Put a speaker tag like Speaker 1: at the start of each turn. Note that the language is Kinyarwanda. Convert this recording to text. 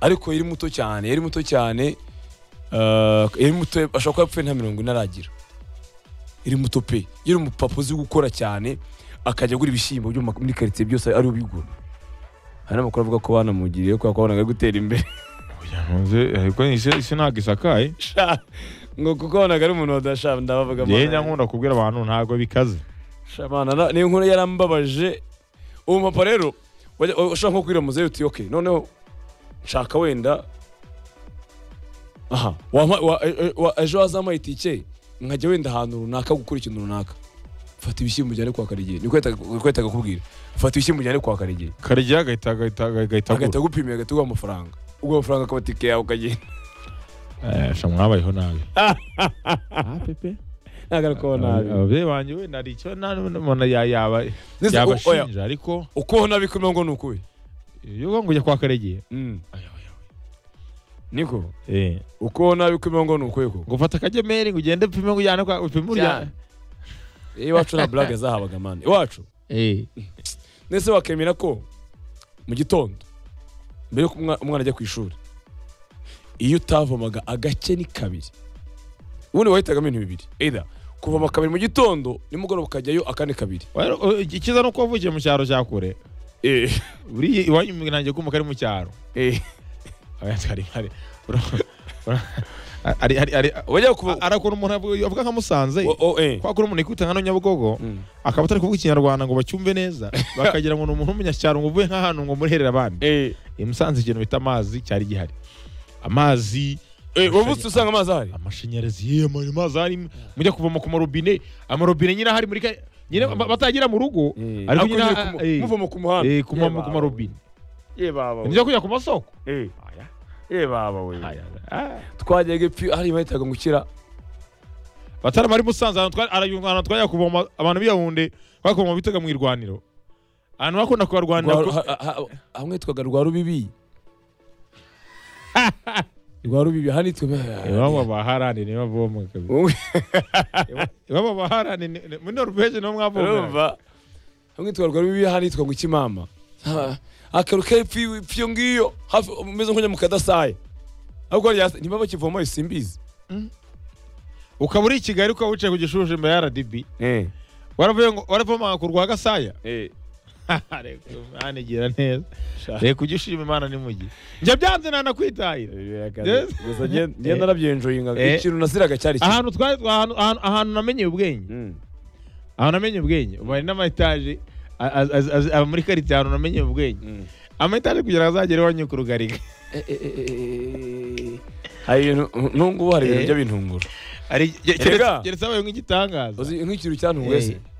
Speaker 1: ariko yari muto cyane yari muto cyane ah, yari muto ashobora kuba yapfuye nta mirongo ine aragira yari muto pe yari umupapa uzi gukora cyane akajya agura ibishyimbo byo mu ma- muri karitsiye byose ari ubigura hari n'amakuru avuga ko banamugiriye kubera ko wabonaga ari gutera imbere
Speaker 2: ntuzi ariko isi isi ntabwo isakaye
Speaker 1: Sha, ngo kuko wabonaga ari umuntu wadasha ndabavuga
Speaker 2: njyewe
Speaker 1: amahane.
Speaker 2: nyankunda kubwira abantu ntabwo bikaze
Speaker 1: shamana na- niyo nkuru yarambabaje uwo mupapa rero wajya- ushobora nko kwira muzehe uti okay noneho nshaka wenda aha wampa- wa- e- e- wa- ejo wazampaye itike nkajya wenda ahantu runaka gukora ikintu runaka fata ibishyimbo ujyane kwa karigiye niko yahitaga akubwira fata ibishyimbo ujyane kwa karigiye
Speaker 2: karya agahita agahita agahita
Speaker 1: agahita
Speaker 2: agura
Speaker 1: agupimira agahita aguha amafaranga ubwo amafaranga akaba itike yawe ukagenda
Speaker 2: Eh, sha mwabayeho nabi
Speaker 1: ntabwo ari kubona nabi
Speaker 2: ababyeyi banjye we nari icyo nta n'umuntu ya- yaba-
Speaker 1: Nese, o- oya.
Speaker 2: yabashinja ariko
Speaker 1: uko nabi kuri ngo ni ukuwe
Speaker 2: iyo ngo njya kwa karegiye
Speaker 1: Mm. niko
Speaker 2: Eh,
Speaker 1: uko nabi kuri ngo ni ukuwe koko
Speaker 2: ngo fata akagemeri ngo ugende upime ngo ujyane kwa upime
Speaker 1: Cyane.
Speaker 2: ujyane
Speaker 1: Eh, iwacu nta blague zahabaga mani iwacu
Speaker 2: Eh,
Speaker 1: nese wakemera ko mu gitondo mbere yuko umwa- umwana ajya ku ishuri iyo utavomaga agake ni kabiri ubundi wahitagamo ibintu bibiri either kuvoma kabiri mu gitondo nimugoroba ukajyayo akandi kabiri
Speaker 2: well, o- ikiza ni uko wavukiye mu cyaro cya kure
Speaker 1: Eh,
Speaker 2: buriya iwanyu nanjye kumva ari mu cyaro
Speaker 1: eh.
Speaker 2: Oya, twari- hari- ura- ura- ari- ari- ari-
Speaker 1: wajya kuvo
Speaker 2: arakora umuntu avuga- avuga nka musanze kwa kuri umuntu ikubita nka nyabugogo akaba atari kuvuga ikinyarwanda ngo bacyumve neza bakagira ngo ni umuntu w'umunyacyaro ngo uvuye nk'ahantu ngo muriherere abandi i musanze ikintu bita amazi cyari gihari amazi
Speaker 1: wavutse usanga amazi ahari
Speaker 2: amashanyarazi ye amazi amazi ahari mujya kuvoma ku marobine amarobine nyine ahari muri ka- nyine ba- batagira mu rugo ariko nyine
Speaker 1: Hakurya ku-
Speaker 2: eh,
Speaker 1: muvoma ku muhanda
Speaker 2: eh, ku ma- ku marobine nijya kujya ku masoko Aya, ah.
Speaker 1: twajyaga ipfi hari bahitaga gukira
Speaker 2: batarama ari musanze ahantu twari- hari ahantu twajya kuvoma abantu b'iyahunde twajya kuvoma bitaga mu irwaniro ahantu bakunda kuharwanira
Speaker 1: Rwa- ha- ha- hamwe twaga rwa rubibi rwa rubibi hano
Speaker 2: iwabo baharani niyo bavoma kabisa iwabo baharani ni- ni- muri noruveje niho mwavoma
Speaker 1: urumva hamwe twaga rwa rubibi hano hitwa ngo kimama Ha- akaru kepfi pfiyo ngiyo hafi umeze nk'ujya mu kadasaye ahubwo rya- ntibaba bakivoma isimbizi
Speaker 2: ukaba uri i kigali ukaba wicaye ku gishushu imbere ya rdb waravuye ngo waravoma ku rwa gasaya reka Imana igira neza reka ujye ushima imana n'imugi njye byanze nanakwitahira Yes.
Speaker 1: gusa nge- ngenda nabyenjoyinga
Speaker 2: Eh.
Speaker 1: ikintu nasiraga cyari kimwe.
Speaker 2: ahantu twari ahantu- ahantu ahantu namenyeye ubwenge
Speaker 1: Mm.
Speaker 2: aho namenye ubwenge ubu hari n'amayetaje a- a- a- a- aba muri karitsiye ahantu namenye ubwenge
Speaker 1: Mm.
Speaker 2: amayetaje kugira ngo azagere iwanyu ku rugariga
Speaker 1: Eh, eh, eh, eh, eh. hari ibintu nungu hari ibintu
Speaker 2: Eh.
Speaker 1: by'abintungura
Speaker 2: Hari-
Speaker 1: Erega.
Speaker 2: keretse keretse habaye nk'igitangaza
Speaker 1: uzi nk'ikintu cyantunguye se
Speaker 2: Eh.